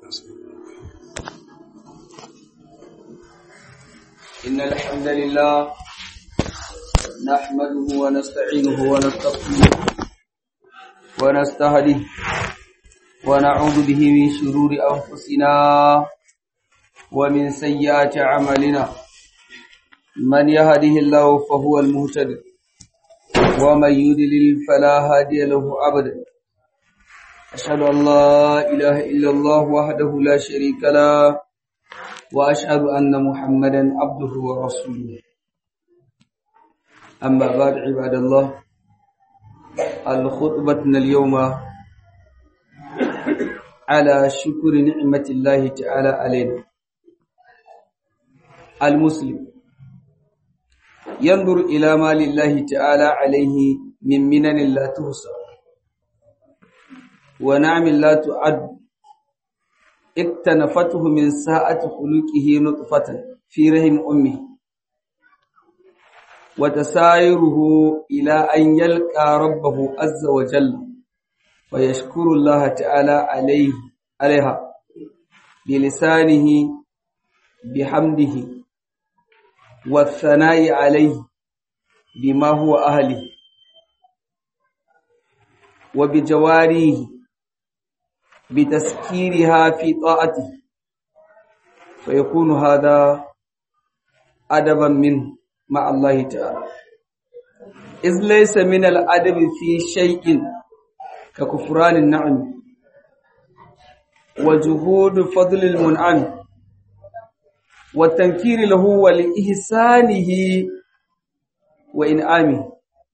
إن الحمد لله نحمده ونستعينه ونستغفره ونستهديه ونعوذ به من شرور أنفسنا ومن سيئات أعمالنا من يهده الله فهو المهتد ومن يضلل فلا هادي له أبدا أشهد أن لا إله إلا الله وحده لا شريك له وأشهد أن محمدا عبده ورسوله أما بعد عباد الله الخطبة اليوم على شكر نعمة الله تعالى علينا المسلم ينظر إلى ما لله تعالى عليه من منن لا تحصى ونعم لا تعد اكتنفته من ساعة خلقه نطفة في رحم أمه وتسايره إلى أن يلقى ربه عز وجل ويشكر الله تعالى عليه عليها بلسانه بحمده والثناء عليه بما هو أهله وبجواريه بتسكيرها في طاعته فيكون هذا أدبا منه مع الله تعالى إذ ليس من الأدب في شيء ككفران النعم وجهود فضل المنعم والتنكير له ولإحسانه وإنعامه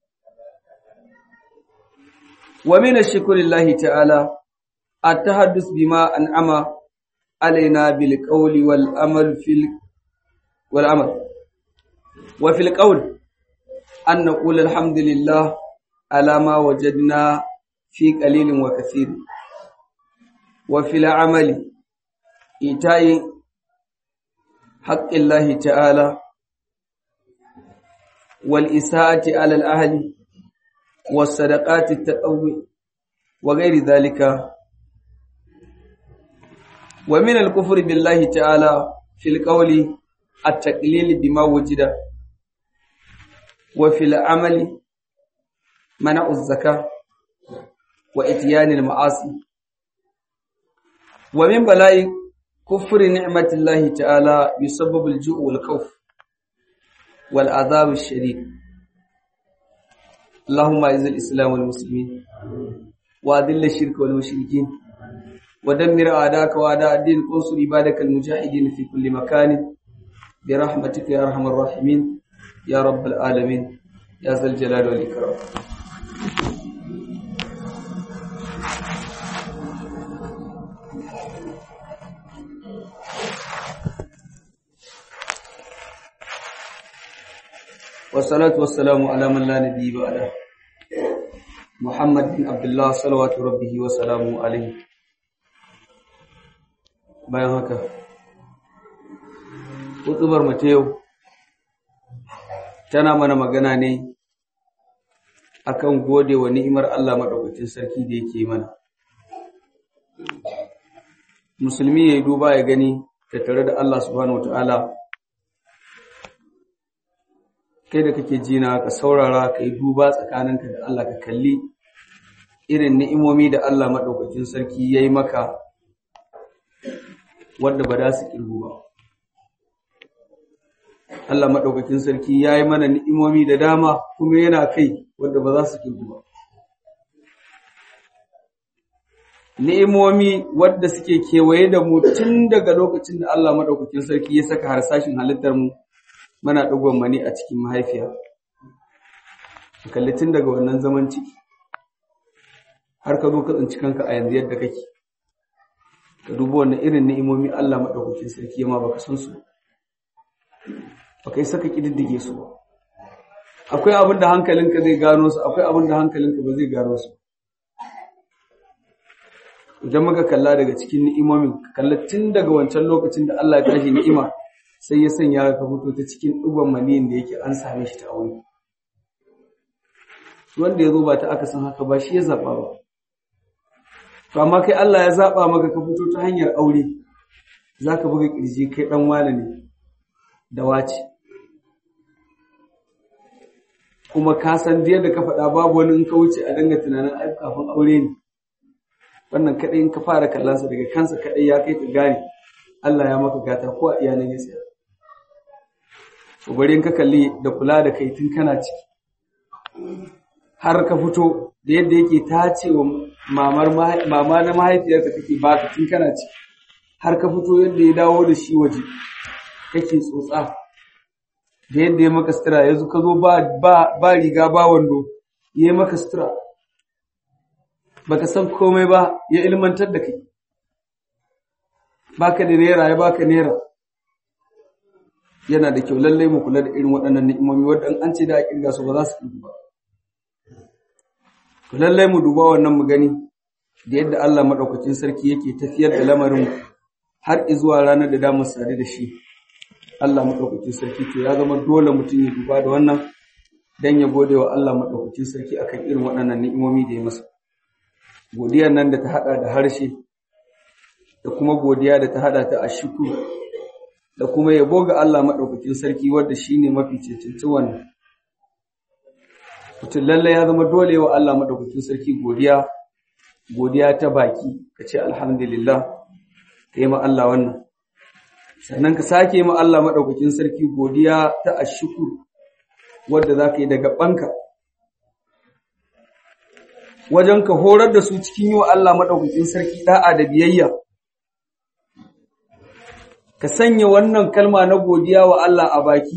ومن الشكر الله تعالى التحدث بما أنعم علينا بالقول والأمل في والعمل وفي القول أن نقول الحمد لله على ما وجدنا في قليل وكثير وفي العمل إيتاء حق الله تعالى والإساءة على الأهل والصدقات التطوع وغير ذلك ومن الكفر بالله تعالى في القول التقليل بما وجد وفي العمل منع الزكاة وإتيان المعاصي ومن بلاء كفر نعمة الله تعالى يسبب الجوع والخوف والعذاب الشديد اللهم اعز الإسلام والمسلمين وأذل الشرك والمشركين ودمر أعداءك وأعداء الدين وانصر عبادك المجاهدين في كل مكان برحمتك يا أرحم الراحمين يا رب العالمين يا ذا الجلال والإكرام والصلاة والسلام على من لا نبي بعده محمد بن عبد الله صلوات ربه وسلامه عليه bayan haka hutubar ta yau tana mana magana ne akan gode wa ni'imar Allah madaukakin sarki da yake mana musulmi yayi duba ya gani tattare da Allah subhanahu wataala kai da kake jina ka saurara ka yi duba tsakaninka da Allah ka kalli irin ni'imomi da Allah madaukakin sarki yayi maka wadda ba za su ƙirgu ba. Allah maɗaukakin sarki ya yi mana ni'imomi da dama kuma yana kai wadda ba za su ƙirgu ba. Ni'imomi wadda suke kewaye da mu tun daga lokacin da Allah maɗaukakin sarki ya saka harsashin halittar mu mana ɗagon mani a cikin mahaifiya. Kalli tun daga wannan zaman ciki har ka zo ka tsinci kanka a yanzu yadda kake. ka dubi wannan irin ni'imomi Allah madaukakin sarki ma baka san su baka yi saka kididdige su ba akwai abin da hankalinka zai gano su akwai abin da hankalinka ba zai gano su idan muka kalla daga cikin ni'imomin kalla tun daga wancan lokacin da Allah ya tashi ni'ima sai ya sanya ka fito ta cikin dugon maniyin da yake an same shi ta aure wanda ya zo ba ta aka san haka ba shi ya zaba ba to amma kai Allah ya zaba maka ka fito ta hanyar aure zaka buga kirji kai dan wane ne da wace kuma ka san da yadda ka faɗa babu wani in ka wuce a danga tunanin ai kafin aure ne wannan kadai in ka fara kallonsa daga kansa kadai ya kai ka gane Allah ya maka gata ko a iyalan ya tsaya to bari in ka kalli da kula da kai tun kana ciki har ka fito da yadda yake tace wa mamar mama na mahaifiyarka kake baka tun kana ciki har ka fito yadda ya dawo da shi waje kake tsotsa da yadda ya maka sutura yanzu ka zo ba riga ba wando ya yi maka sutura baka san komai ba ya ilmantar da kai baka da naira ya baka naira yana da kyau lallai mu kula da irin waɗannan ni'imomi waɗanda an ce da a kirga su ba za su kirgu ba to lallai mu duba wannan mu gani da yadda Allah madaukakin sarki yake tafiyar da lamarin har zuwa ranar da damu sare da shi Allah madaukakin sarki to ya zama dole mutum ya duba da wannan dan ya gode wa Allah madaukakin sarki akan irin waɗannan ni'imomi da ya masa godiyar nan da ta hada da harshe da kuma godiya da ta hada ta ashkuru da kuma yabo ga Allah madaukakin sarki wanda shine mafi cancanci wannan mutum lalle ya zama dole wa Allah madaukakin sarki godiya godiya ta baki kace alhamdulillah kai ma Allah wannan sannan ka sake ma Allah madaukakin sarki godiya ta ashkuru wanda zaka yi daga banka wajen ka horar da su cikin yi wa Allah maɗaukakin sarki ɗa'a da biyayya. Ka sanya wannan kalma na godiya wa Allah a baki,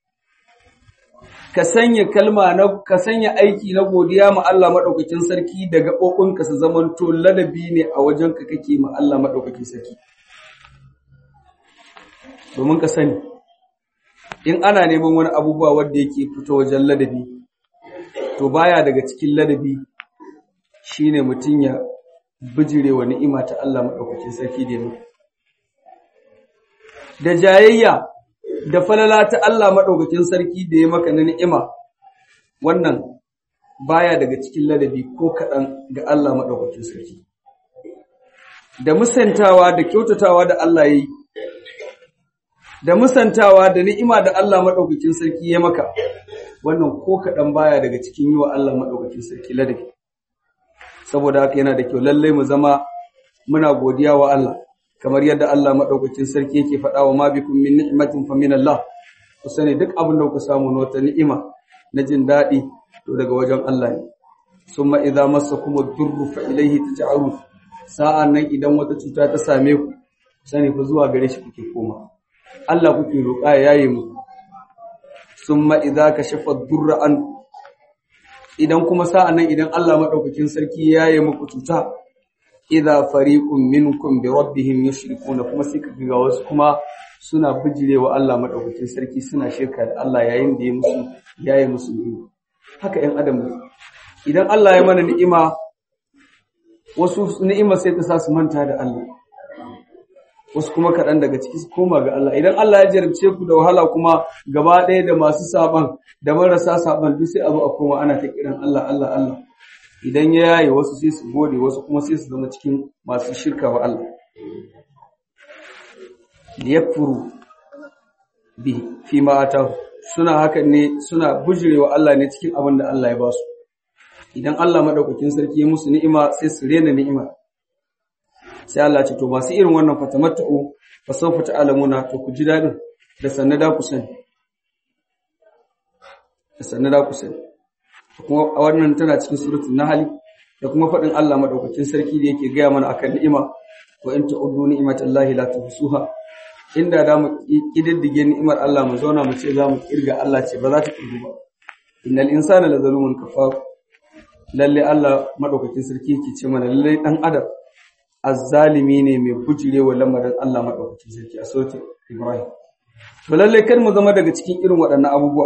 ka sanya kalma na ka sanya aiki na godiya ma Allah maɗaukakin sarki da gaɓoɓinka su zamanto ladabi ne a wajen ka kake ma Allah maɗaukakin sarki. Domin ka sani, in ana neman wani abubuwa wanda yake fito wajen ladabi, to baya daga cikin ladabi shi ne mutum ya bijire wa ni'ima ta Allah maɗaukakin sarki da yamma. Da jayayya da falala ta Allah maɗaukakin sarki da ya maka na ni'ima, wannan baya daga cikin ladabi ko kaɗan ga Allah maɗaukakin sarki. Da musantawa da kyautatawa da Allah ya yi, da musantawa da ni'ima da Allah maɗaukakin sarki ya maka, wannan ko kaɗan baya daga cikin yi wa Allah maɗaukakin sarki ladabi. saboda haka yana da kyau lallai mu zama muna godiya wa Allah kamar yadda Allah madaukakin sarki yake faɗa wa ma bikum min ni'matin fa min Allah ku sani duk abin da kuka samu na wata ni'ima na jin daɗi to daga wajen Allah ne summa idza massakum ad-durru fa ilayhi taj'alun sa'an nan idan wata cuta ta same ku sani fa zuwa gare shi kuke koma Allah kuke roƙa ya yaye mu summa idza kashafa ad-durra an idan kuma sa'an nan idan Allah maɗaukakin sarki ya yi muku cuta, idha fariqun minkum bi rabbihim yushrikuna kuma sai ka ga wasu kuma suna bijirewa Allah maɗaukakin sarki suna shirka da Allah yayin da ya musu ya yi musu ni'ima. Haka ‘yan adam ne. Idan Allah ya mana ni'ima, wasu ni'ima sai ta sa su manta da Allah. Wasu kuma kaɗan daga ciki su koma ga Allah. Idan Allah ya jarabce ku da wahala kuma gaba ɗaya da masu saban da marasa saban duk sai a zo a koma ana ta kiran Allah Allah Allah idan ya yaye wasu sai su gode wasu kuma sai su zama cikin masu shirka wa Allah liyakfuru bi fi ma atahu suna hakan ne suna bujirewa Allah ne cikin abin da Allah ya ba su idan Allah madaukakin sarki ya musu ni'ima sai su rena ni'ima sai Allah ce to masu irin wannan fatamatta'u fa sawfa ta'lamuna to ku ji dadin da sanna da ku sani da sannu da ku sani kuma wannan tana cikin suratul nahl da kuma faɗin Allah madaukakin sarki da yake gaya mana akan ni'ima wa in ta'uddu ni'matallahi la tuhsuha inda da mu kididdige ni'imar Allah mu zauna mu ce za mu kirga Allah ce ba za ta kirgu ba innal insana la zalumun kafar lalle Allah madaukakin sarki yake ce mana lalle dan adam azzalimi ne mai bujirewa lamarin Allah madaukakin sarki a suratul Ibrahim to lalle kar mu zama daga cikin irin waɗannan abubuwa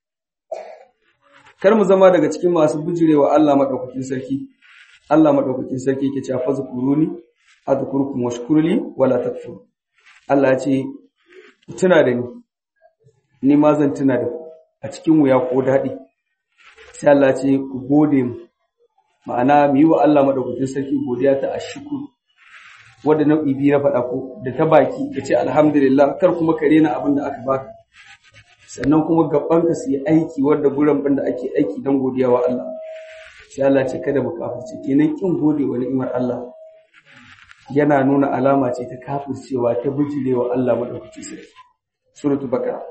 kar mu zama daga cikin masu bijirewa Allah madaukakin sarki Allah madaukakin sarki yake cewa fazkuruni azkurukum washkurli wala takfur Allah ya ce tuna da ni ni ma zan tuna da ku a cikin wuya ko dadi sai Allah ya ce ku gode mu ma'ana mu yi wa Allah madaukakin sarki godiya ta ashkuru wanda nau'i biyu na faɗa ko da ta baki ka ce alhamdulillah kar kuma ka rena abin da aka baka sannan kuma gaban ka su yi aiki wanda guran da ake aiki don godiya wa Allah sai Allah ce kada mu kafirce kenan kin gode wa ni'imar Allah yana nuna alama ce ta kafircewa ta bijirewa Allah madaukakin sarki suratul baqara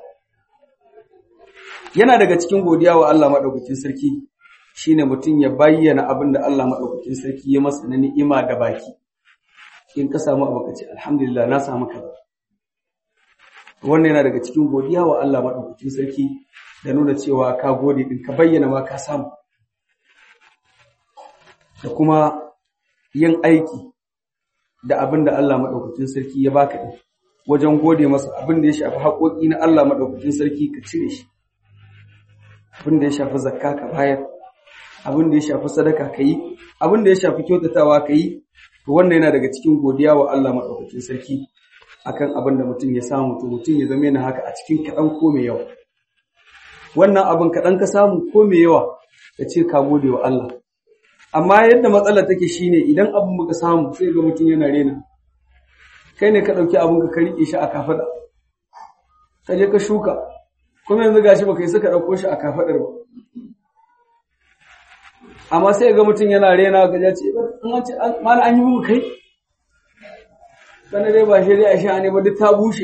yana daga cikin godiya wa Allah madaukakin sarki shine mutum ya bayyana abin da Allah madaukakin sarki ya masa na ni'ima da baki in ka samu abu ka ce alhamdulillah na samu kaza wannan yana daga cikin godiya wa Allah madaukakin sarki da nuna cewa ka gode din ka bayyana ma ka samu da kuma yin aiki da abin da Allah madaukakin sarki ya baka din wajen gode masa abin da ya shafi haƙoƙi na Allah madaukakin sarki ka cire shi abin da ya shafi zakka ka bayar abin da ya shafi sadaka ka yi abin da ya shafi kyautatawa ka yi to wannan yana daga cikin godiya wa Allah maɗaukakin sarki akan abin da mutum ya samu to mutum ya zama yana haka a cikin kaɗan ko mai yawa wannan abin kaɗan ka samu ko mai yawa ka ce ka gode wa Allah amma yadda matsalar take shine idan abin muka samu sai ga mutum yana rena kai ne ka ɗauki abin ka riƙe shi a kafaɗa ka je ka shuka kuma yanzu gashi baka yi suka ɗauko shi a kafaɗar ba amma sai ga mutum yana rena ga ya ce an ce mana an yi mu kai sanar dai ba shi dai a sha ne ba duk ta bushe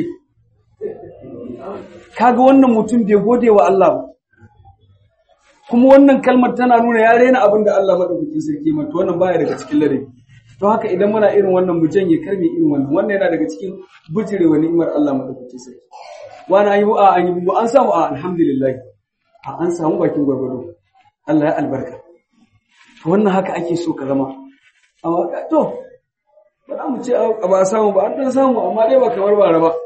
kaga wannan mutum bai gode wa Allah ba kuma wannan kalmar tana nuna ya rena abin da Allah madaukakin sarki mai to wannan baya daga cikin ladabi to haka idan muna irin wannan mu janye karmi irin wannan wannan yana daga cikin bijirewa ni'imar Allah madaukakin sarki wani an yi a an yi an samu a alhamdulillah a an samu bakin gwargwado Allah ya albarka wannan haka ake so ka zama amma ka to ba za mu ce a ba samu ba an dan samu amma dai ba kamar bara ba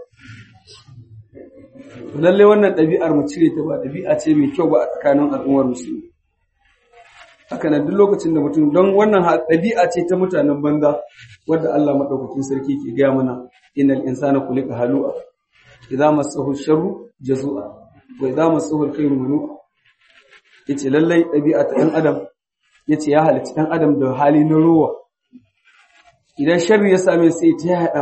lalle wannan ɗabi'ar mu cire ta ba ɗabi'a ce mai kyau ba a tsakanin al'ummar musulmi haka nan duk lokacin da mutum don wannan ɗabi'a ce ta mutanen banza wadda Allah madaukakin sarki ke gaya mana innal insana khuliqa halu'a idza massahu sharru jazua wa idza massahu alkhairu manu'a yace lallai ɗabi'a ta ɗan adam ya ce ya halitta ɗan adam da hali na ruwa idan sharri ya same sai ta yaɗa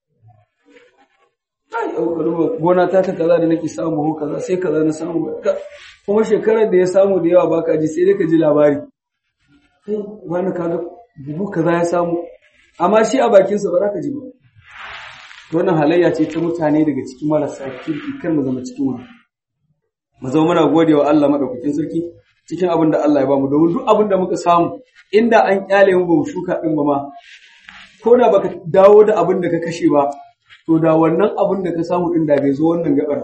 gona ta ta kaza da nake samu ko kaza sai kaza na samu kuma shekarar da ya samu da yawa baka ji sai dai ka ji labari wani kaga buhu kaza ya samu amma shi a bakinsa ba za ka ji ba wannan halayya ce ta mutane daga cikin marasa kirki kan mu zama cikin wani mu zama muna gode wa Allah madaukakin sarki cikin abin da Allah ya bamu domin duk abin da muka samu inda an kyale mu ba mu shuka din ba ma ko da baka dawo da abin da ka kashe ba to da wannan abin da ka samu din da bai zo wannan gabar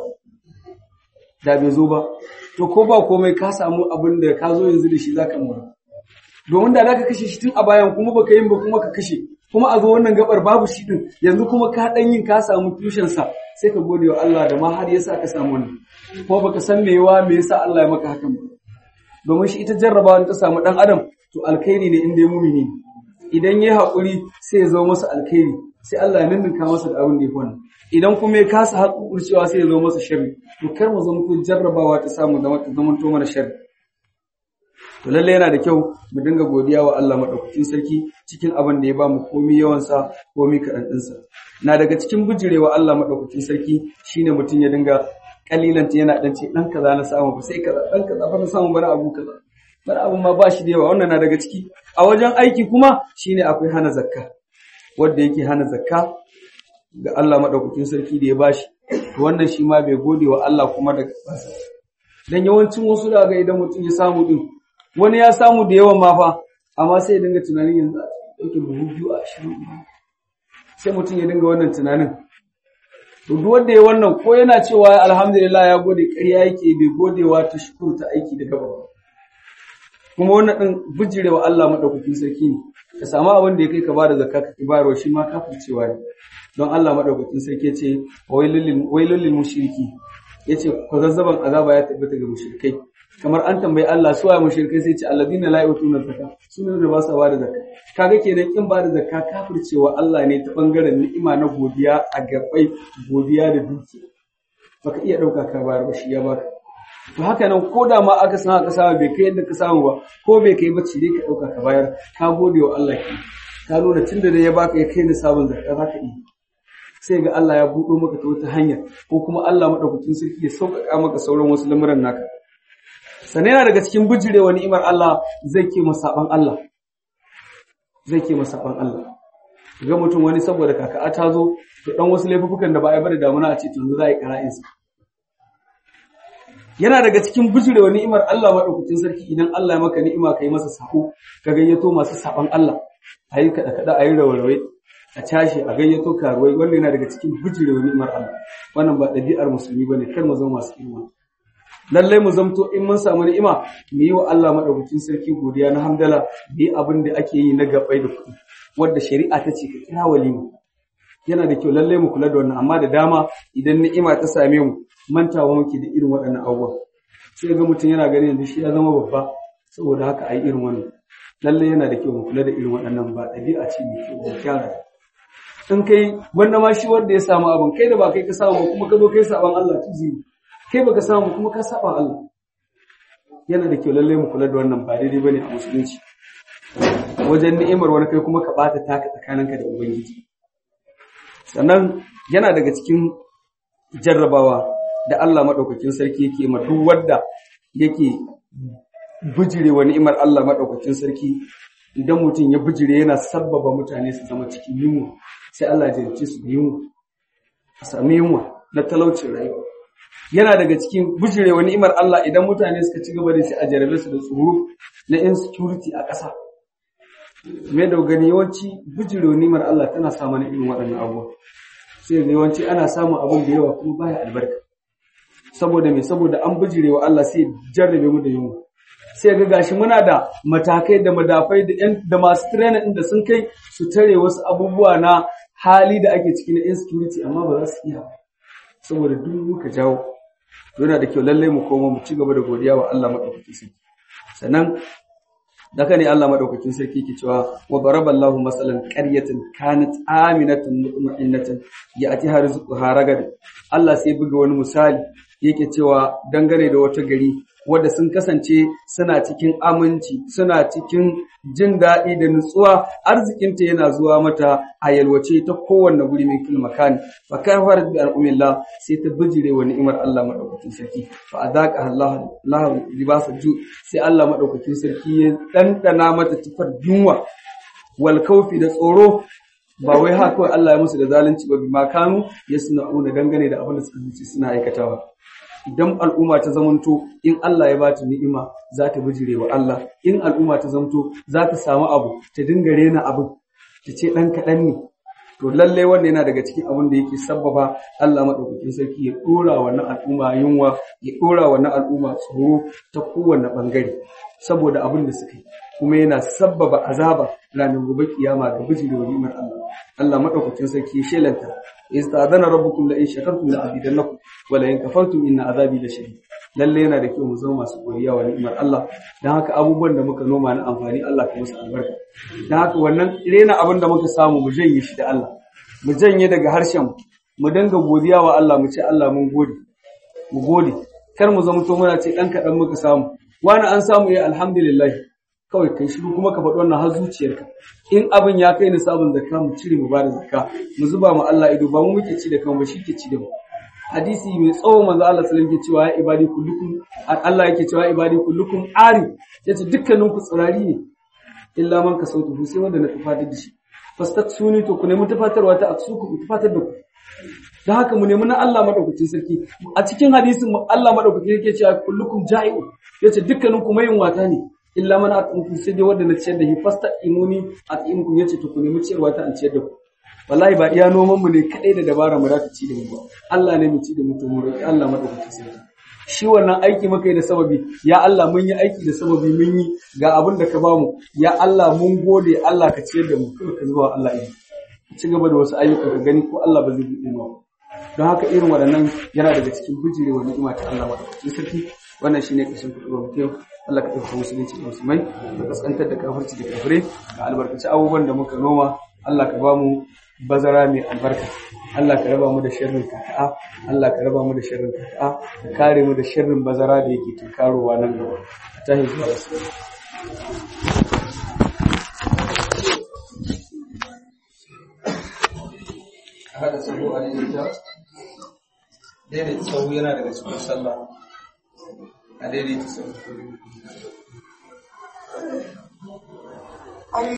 da bai zo ba to ko ba komai ka samu abin da ka zo yanzu da shi zaka mura domin da zaka kashe shi tun a bayan kuma baka yin ba kuma ka kashe kuma a zo wannan gabar babu shi din yanzu kuma ka dan yin ka samu tushen sa sai ka gode wa Allah da ma har yasa ka samu wannan kuma baka san me yawa me yasa Allah ya maka hakan ba domin shi ita jarrabawa ta samu ɗan adam to alkhairi ne inda ya mumini idan ya haƙuri sai ya zo masa alkhairi sai Allah ya ninninka masa da abin da ya fi wannan idan kuma ya kasa haƙurcewa sai ya zo masa sharri to kar mu zama to jarrabawa ta samu da mata zama to mana sharri to lalle yana da kyau mu dinga godiya wa Allah madaukakin sarki cikin abin da ya ba mu komai yawan sa komai kaɗan ɗinsa na daga cikin bijirewa Allah madaukakin sarki shine mutum ya dinga kalilanta yana dan ce dan kaza na samu ba sai kaza dan kaza fa na samu bana abu kaza bana abu ma ba shi da yawa wannan na daga ciki a wajen aiki kuma shine akwai hana zakka wanda yake hana zakka ga Allah madaukakin sarki da ya bashi to wannan shi ma bai gode wa Allah kuma da basa dan yawancin wasu daga idan mutum ya samu din wani ya samu da yawan ma fa amma sai ya dinga tunanin yanzu a ɗauke buhu biyu a ashirin sai mutum ya dinga wannan tunanin to duk wanda ya wannan ko yana cewa alhamdulillah ya gode ƙarya yake bai godewa ta shukur ta aiki da gaba kuma wannan din bijirewa Allah madaukakin sarki ne ka samu abin da ya kai ka bada zakka ka ki bayarwa shi ma kafircewa ne don Allah madaukakin sarki yace wailul lil mushriki yace ko zazzaban azaba ya tabbata ga mushrikai kamar an tambayi Allah su waye mushrikai sai ce alladina la yutuna zakka sunan da ba sa bada zakka kaga kenan kin bada zakka kafircewa Allah ne ta bangaren ni'ima na godiya a gabai godiya da duki baka iya dauka ka bayar ba shi ya baka to haka nan ko da ma aka san aka samu bai kai yadda ka samu ba ko bai kai bacci dai ka ɗauka ka bayar ka gode wa Allah ki ka nuna tunda da ya baka ya kai ni sabon zakka za ka yi sai ga Allah ya buɗo maka ta wata hanya ko kuma Allah madaukakin sarki ya sauƙaƙa maka sauran wasu lamuran naka sannan yana daga cikin bijirewa ni'imar Allah zai ke masaban Allah zai ke masaban Allah ga mutum wani saboda kaka'a ta zo da dan wasu laifukan da ba a yi bada damuna a ce to za a yi qara'insa yana daga cikin bijirewa ni'imar Allah madaukakin sarki idan Allah ya maka ni'ima kai masa sako ka gayyato masu saban Allah ayi kada kada ayi rawarawai a cashe a gayyato karuwai wannan yana daga cikin bijirewa ni'imar Allah wannan ba ɗabi'ar musulmi bane kar mu zama masu ni'ima lallai mu zamto in mun samu ni'ima mu yi wa Allah madaukakin sarki godiya na hamdala mu yi abin da ake yi na gabai da kuɗi wanda shari'a ta ce ka kira walima yana da kyau lallai mu kula da wannan amma da dama idan ni'ima ta same mu mantawa muke da irin waɗannan abubuwa sai ga mutum yana ganin yanzu shi ya zama babba saboda haka ai irin wannan lallai yana da kyau mu kula da irin waɗannan ba ɗabi'a ce mai kyau mu kyara in kai wanda ma shi wanda ya samu abin kai da ba kai ka samu ba kuma ka zo kai saban Allah tuzi kai baka samu kuma ka saba Allah yana da kyau lallai mu kula da wannan ba daidai bane a musulunci wajen ni'imar wani kai kuma ka bata taka tsakaninka da ubangiji sannan yana daga cikin jarrabawa da Allah madaukakin sarki yake ma duk wanda yake bijire wa ni'imar Allah madaukakin sarki idan mutum ya bijire yana sabbaba mutane su zama cikin yunwa sai Allah ya jarrace su da yunwa a sami yunwa na talaucin rayuwa yana daga cikin bijirewa ni'imar Allah idan mutane suka ci gaba da shi a jarabe su da tsoro na insecurity a ƙasa. Me da gani yawanci bijirewa ni'imar Allah tana sa mana irin waɗannan abubuwa. Sai ga yawanci ana samun abin da yawa kuma baya albarka. Saboda me saboda an bijirewa Allah sai jarrabe mu da yunwa. Sai ga gashi muna da matakai da madafai da ƴan da masu training da sun kai su tare wasu abubuwa na hali da ake ciki na insecurity amma ba za su iya ba. Saboda duk muka jawo yana da kyau lallai mu koma mu ci gaba da godiya wa Allah madaukakin sarki sannan daga ne Allah madaukakin sarki ke cewa wa daraballahu masalan qaryatan kanat aminatan mutma'innatan ya'tiha rizquha ragad Allah sai buga wani misali yake cewa dangane da wata gari wadda sun kasance suna cikin aminci suna cikin jin daɗi da nutsuwa arzikinta yana zuwa mata a yalwace ta kowanne guri min kil makani fa kafarat bi al'umillah sai ta bijire wa ni'imar Allah madaukakin sarki fa adaka Allah Allah libasa ju sai Allah madaukakin sarki ya dandana mata tufar yunwa wal kaufi da tsoro ba wai haka kawai Allah ya musu da zalunci ba bi makanu yasna'una dangane da abin da suka zuci suna aikatawa idan al'umma ta zamanto in Allah ya bata ni'ima za ta bijire wa Allah in al'umma ta zamanto za ta samu abu ta dinga rena abin ta ce ɗan kaɗan ne to lalle wannan yana daga cikin abin da yake sabbaba Allah maɗaukakin sarki ya ɗora wannan al'umma yunwa ya ɗora wannan al'umma tsoro ta kowane ɓangare saboda abin da suka yi kuma yana sabbaba azaba ranar gobe kiyama ga bijire wa ni'imar Allah Allah maɗaukakin sarki ya shelanta istadana rabbukum la in shakartum la azidannakum wa la in kafartum inna azabi la shadid lalle yana da kyau mu zama masu godiya wa ni'imar Allah dan haka abubuwan da muka noma na amfani Allah ka musu albarka dan haka wannan rena abin da muka samu mu janye shi da Allah mu janye daga harshen mu dinga godiya wa Allah mu ce Allah mun gode mu gode kar mu zama to muna ce dan kadan muka samu wani an samu ya alhamdulillah kawai kai shiru kuma ka faɗi wannan har zuciyarka in abin ya kai ni sabon zakka mu cire mu bada zakka mu zuba mu Allah ido ba mu muke ci da kanmu ba shi ke ci da mu hadisi mai tsawo manzo Allah sallallahu alaihi cewa ya ibadi kullukum Allah yake cewa ibadi kullukum ari yace dukkanin ku tsirari ne illa man kasautu sai wanda na tufatar da shi fastaksuni to ku nemi tufatarwa ta aksuku ku tufatar da ku dan haka mu nemi na Allah madaukakin sarki a cikin hadisin Allah madaukakin yake cewa kullukum ja'iu yace dukkanin ku mayin wata ne illa man at'imkum sai dai wanda na ciyar da shi fasta imuni at'imkum yace to ku nemi ciyarwa ta an ciyar da ku wallahi ba iya noman mu ne kadai da dabara mu zata ci da mu ba Allah ne mu ci da mu to mu roki Allah madaukakin sarki shi wannan aiki muka yi da sababi ya Allah mun yi aiki da sababi mun yi ga abin da ka bamu ya Allah mun gode Allah ka ciyar da mu kai ka zuwa Allah ido ci gaba da wasu ayyuka ka gani ko Allah ba zai buɗe mu don haka irin waɗannan yana daga cikin bijirewa ni'ima ta Allah madaukakin sarki wannan shine kashin kuɗi ba mutum Allah ka ɗauka musulunci da musulmai da kaskantar da kafirci da kafirai ga albarkaci abubuwan da muka noma Allah ka ba mu bazara mai albarka Allah ka raba mu da sharrin kaka'a Allah ka raba mu da sharrin kaka'a ka kare mu da sharrin bazara da yake tunkarowa nan gaba ta zuwa wasu hada sabo a daidaita daidaita sau yana daga cikin sallah a daidaita sau